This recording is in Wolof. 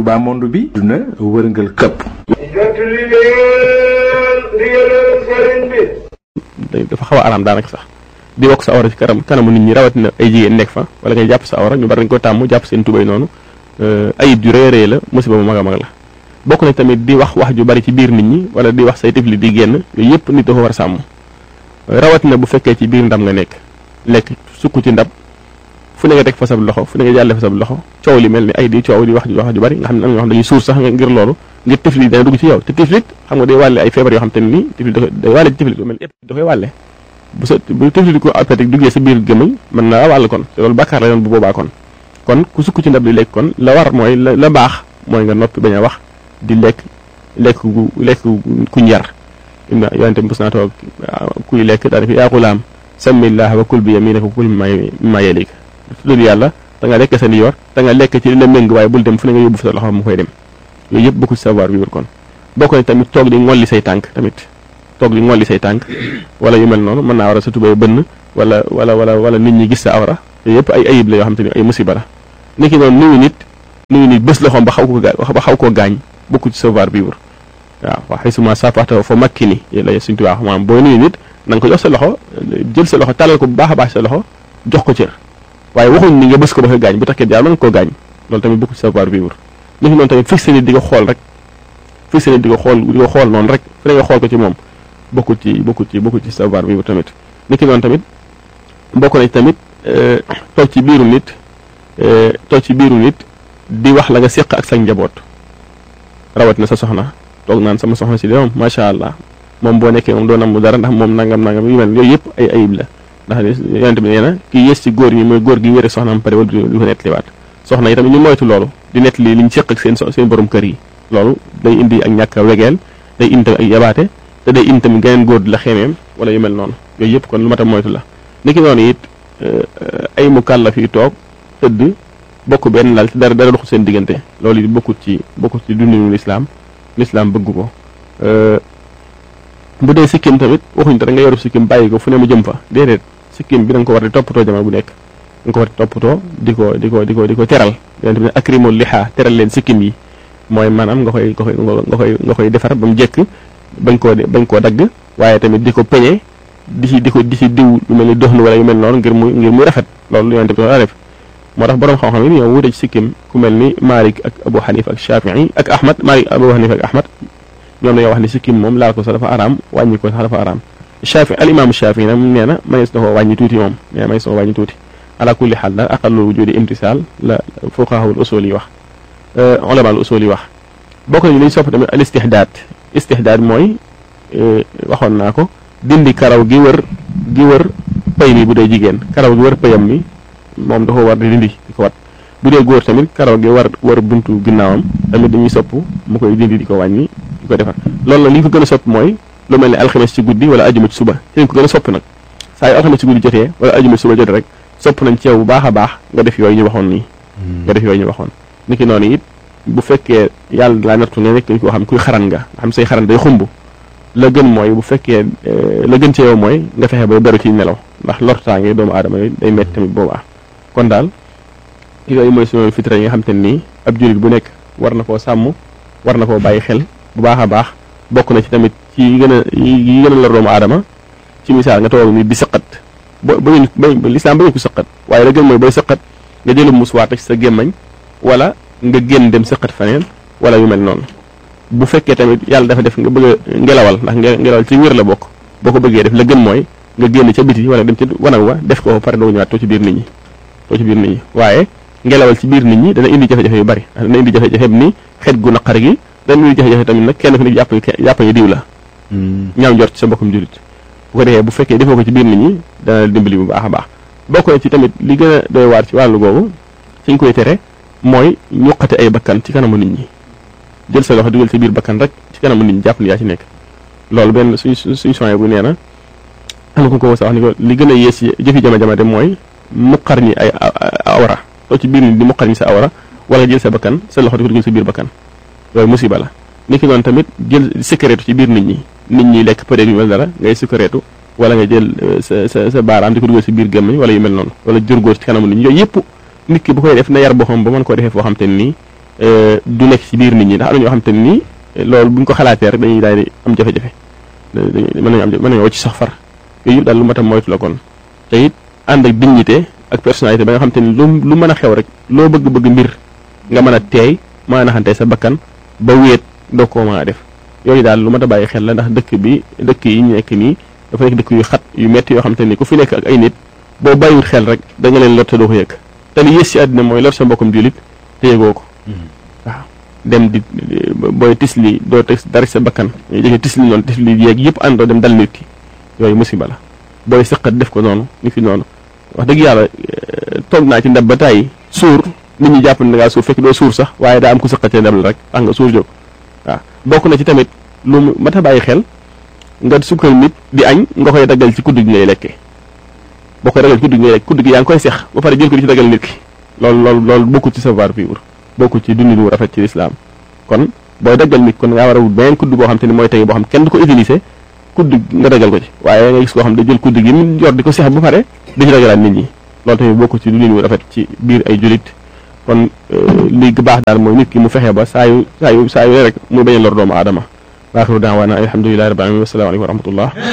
Touba monde bi duna wërngal këpp jot li leen ndigalal sëriñ bi dafa xaw a araam daanaka sax di wokk sa awra ci kanam kanamu nit ñi rawatina ay jigéen nekk fa wala ngay jàpp sa awra ñu bari dañ ko tàmm jàpp seen tubay noonu ayib ju rëy rëy la musiba mu mag a mag la bokk na tamit di wax wax ju bari ci biir nit ñi wala di wax say tifli di génn yooyu yëpp nit dafa war a sàmm rawatina bu fekkee ci biir ndam nga nekk lekk sukk ci ndab fu ne nga teg fa sab loxo fu ne nga jàlle fa sab loxo coow li mel ni ay di coow di wax wax ju bari nga xam ne am na ñoo xam dañuy suur sax ngir loolu ngir tiflit dana dugg ci yow te tiflit xam nga day wàlle ay feebar yoo xam te ne nii tiflit day wàlle ci tiflit lu mel ni da koy wàlle bu sa bu tiflit ko appétit duggee sa biir gémmiñ mën na wàll kon te loolu bàkkaar la yoon bu boobaa kon kon ku sukk ci ndab di lekk kon la war mooy la la baax mooy nga noppi bañ a wax di lekk lekk gu lekk kuñ yar im yonente mos naa toog kuy lekk daa def yaa xulaam samillah wa kul bi yaminika wa kul mimma yalik tudd yàlla da nga lekk sa ni yor da nga lekk ci li la méng waaye bul dem fu ne nga yóbbu sa loxo mu koy dem yooyu yëpp bokku ci savoir vivre kon bokk na tamit toog di ngolli say tànk tamit toog di ngolli say tànk wala yu mel noonu mën naa war a sa tubay bënn wala wala wala wala nit ñi gis sa awra yooyu yëpp ay ayib la yoo xam te ni ay musiba la ni ki noonu nuyu nit nuyu nit bés loxoom ba xaw ko gaa ba xaw koo gaañ bokku ci savoir vivre waaw waxee suma sapaxta fa makki ni la suñ tubaa maanaam booy nuyu nit na nga ko jox sa loxo jël sa loxo tàllal ko bu baax a baax sa loxo jox ko cër waaye waxuñ ni nga bës ko ba ko gaañ bu takkee jaar mën nga koo gaañ loolu tamit bokku ci savoir vivre ni ki noonu tamit fixé nit di ko xool rek fixé nit di ko xool di ko xool noonu rek fu ne nga xool ko ci moom bokku ci bokku ci bokku ci savoir vivre tamit ni ki noonu tamit bokk na ci tamit toog ci biiru nit toog ci biiru nit di wax la nga séq ak sa njaboot rawat na sa soxna toog naan sama soxna si de moom macha allah moom boo nekkee moom doo nam mu dara ndax moom nangam nangam yu mel yooyu yëpp ay ayib la ndax yonente bi nee na kii yées ci góor ñi mooy góor gi wére soxnaam pare wala du ko nettaliwaat soxna yi tamit ñu moytu loolu di nettali li ñu séq ak seen seen borom kër yi loolu day indi ak ñàkk a wegeel day indi tamit ak yabaate te day indi tamit geneen góor di la xemeem wala yu mel noonu yooyu yëpp kon lu mat a moytu la niki noonu it ay mu kàllaf yi toog tëdd bokk benn laal ci dara dara doxul seen diggante loolu it bokkut ci bokkut ci dundinu lislaam lislaam bëgg ko bu dee sikkim tamit waxuñ dara nga yoru sikkim bàyyi ko fu ne mu jëm fa déedéet sikkim bi da nga ko war di toppatoo jamono bu nekk da nga ko war di toppatoo di ko di ko di ko di ko teral yonente bi ne akrimul liha teral leen sikkim yi mooy maanaam nga koy nga koy nga koy nga koy defar ba mu jekk bañ koo bañ koo dagg waaye tamit di ko peñe di ci di ko di ci diw lu mel ni doxnu wala yu mel noonu ngir muy ngir muy rafet loolu yonente bi daa def moo tax borom xam-xam yi ñoo wuute ci sikkim ku mel ni Malik ak Abu Hanifa ak Shafii ak Ahmad Malik Abu Hanifa ak Ahmad ñoom dañoo wax ni sikkim moom laal ko sax dafa araam wàññi ko sax dafa araam Shafii al imam Shafii nag nee na manees na koo wàññi tuuti moom nee na manees na koo wàññi tuuti ala kulli xaal daal aqallu wujudi imtisaal la fuqahaul usul yi wax ulamaul usul yi wax bokk nañu li ñu sopp tamit al istihdaad istihdaad mooy waxoon naa ko dindi karaw gi wër gi wër pay mi bu dee jigéen karaw gi wër payam mi moom dafa war di dindi di ko wat bu dee góor tamit karaw gi war wër buntu ginnaawam tamit dañuy sopp mu koy dindi di ko wàññi di ko defar loolu nag li ñu ko gën a sopp mooy lu mel ne alxames ci guddi wala ajuma ci suba ci lañ ko gën a sopp nag saa yu alxames ci guddi jotee wala ajuma ci suba jotee rek sopp nañ ci yow bu baax a baax nga def yooyu ñu waxoon nii nga def yooyu ñu waxoon niki noonu it bu fekkee yàlla laa nattu ne nekk koo xam kuy xaran nga xam say xaran day xumb la gën mooy bu fekkee la gën ci yow mooy nga fexe ba beru ci nelaw ndax lortaange doomu aadama yi day metti tamit boobaa kon daal yooyu mooy suñu fitra yi nga xam te nii ab jullit bu nekk war na koo sàmm war na koo bàyyi xel bu baax a baax bokk na ci tamit ci yi gën a yi gën a lor doomu aadama ci misaal nga toog ni di sëqat ba bañu ba lislaam bañu ko sëqat waaye la gën mooy booy sëqat nga jëlu muswaat ci sa gémmañ wala nga génn dem sëqat faneen wala yu mel noonu bu fekkee tamit yàlla dafa def nga bëgg a ngelawal ndax ngelawal ci wér la bokk boo ko bëggee def la gën mooy nga génn ca biti wala dem ca wanag wa def ko pare doo ñëwaat too ci biir nit ñi too ci biir nit ñi waaye ngelawal ci biir nit ñi dana indi jafe-jafe yu bari dana indi jafe-jafe ni xet gu naqar gi dana indi jafe-jafe tamit nag kenn ku ne jàpp jàpp yi diw la ñaaw njort ci sa mbokkum julit bu ko defee bu fekkee defoo ko ci biir nit ñi dana dimbali bu baax a baax bokk na ci tamit li gën a doy waar ci wàllu googu ci ñu koy tere mooy ñuqate ay bakkan ci kanamu nit ñi jël sa loxo dugal ci biir bakkan rek ci kanamu nit ñi jàpp ni yaa ci nekk loolu benn suñ suñ soye bu nee na am ko ko wax ni ko li gën a yées ci jëfi jama-jama de mooy muqar ñi ay awra too ci biir nit di muqar ñi sa awra wala jël sa bakkan sa loxo di ko dugal sa biir bakkan loolu musiba la ni ki noonu tamit jël sikkareetu ci biir nit ñi nit ñi lekk peut-être yu mel dara ngay sikkareetu wala nga jël sa sa sa baaraam di ko dugal si biir gémmiñ wala yu mel noonu wala jur góor ci kanamu nit ñi yooyu yëpp nit ki bu koy def na yar boo xam ba mën koo defee foo xam te nii du nekk ci biir nit ñi ndax am na ñoo xam te ni loolu bu ñu ko xalaatee rek dañuy daal di am jafe-jafe mën nañu am mën nañu wàcc sax far yooyu yëpp daal lu mat a moytu la kon te it ànd ak dignité ak personnalité ba nga xam te ni lu lu mën a xew rek loo bëgg-bëgg mbir nga mën a teey mën a naxante sa bakkan ba wéet doo koo mën a def yooyu daal lu mat a bàyyi xel la ndax dëkk bi dëkk yi ñu nekk nii dafa nekk dëkk yu xat yu metti yoo xam te ni ku fi nekk ak ay nit boo bàyyiwut xel rek da nga leen lor te doo ko yëg te li yées ci àddina mooy lor sa mbokkum jullit te yëgoo ko waaw dem di booy tisli doo teg dara sa bakkan ñu jëkkee tisli noonu tisli yeeg yëpp àndoo dem dal nit ki yooyu musiba la booy sëqat def ko noonu ni fi noonu wax dëgg yàlla toog naa ci ndab ba tàyyi suur nit ñi jàpp ne da ngaa suur fekk doo suur sax waaye daa am ku sëqatee ndab la rek tax nga suur jóg waaw bokk na ci tamit lu mat a bàyyi xel nga sukkal nit di añ nga koy daggal ci kudd gi ngay lekkee boo koy daggal ci kudd gi ngay lekk kudd gi yaa ngi koy sex ba pare jël ko di ci daggal nit ki loolu loolu loolu bokkul ci savoir vivre bokkul ci dundin wu rafet ci lislaam kon booy daggal nit kon ngaa war a wut beneen kudd boo xam te ni mooy tey boo xam kenn du ko utiliser kudd nga daggal ko ci waaye nga gis koo xam da jël kudd gi mu yor di ko sex ba pare di ci daggalaat nit ñi loolu tamit bokkul ci dundin wu rafet ci biir ay julit kon li baax daal mooy nit ki mu fexe ba saa yu saa yu saa yu rek mu bañ a lor doomu aadama waaxiru daawaana alhamdulilahi rabbil alamin wassalaamu aleykum wa rahmatullah